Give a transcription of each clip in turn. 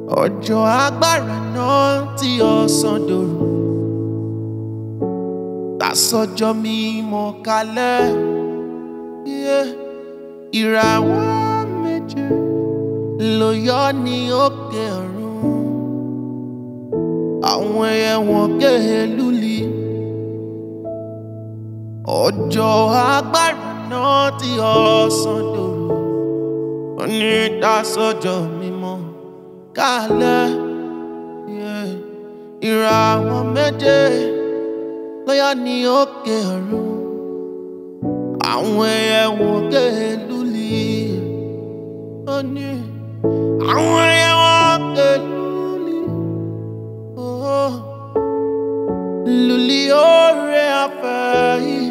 ọjọ́ agbára náà tí ọ̀sán dòru tàsọjọ́ mímọ́ kalẹ̀ yeah. ìràwọ̀ méje ló yọ ní òkè ọ̀run àwọn ẹyẹ wọn ké lúli ọjọ́ agbára náà tí ọ̀sán dòru ní tàsọjọ́ mímọ́ kalẹ̀ yeah. ìràwọ̀ méje lọ́yà ní òkè ọ̀run àwọn ẹyẹ wọn ké lúli ó ní àwọn ẹyẹ wọn ké lúli oh. lúli oore afẹ́ yìí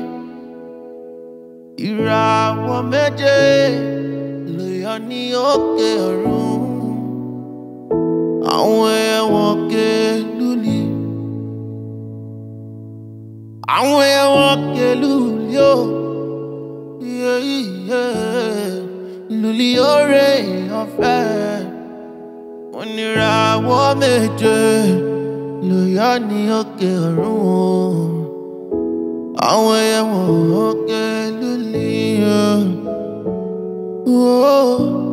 ìràwọ̀ méje lọ́yà ní òkè ọ̀run àwọn ẹyẹ wọn ké lúli àwọn ẹyẹ wọn ké lúli ó yeah, yeah. lúli oore ọ̀fẹ́ oníràwọ̀ méje ló yọ ní òkè ọ̀run o àwọn ẹyẹ wọn ké lúli ó. Oh.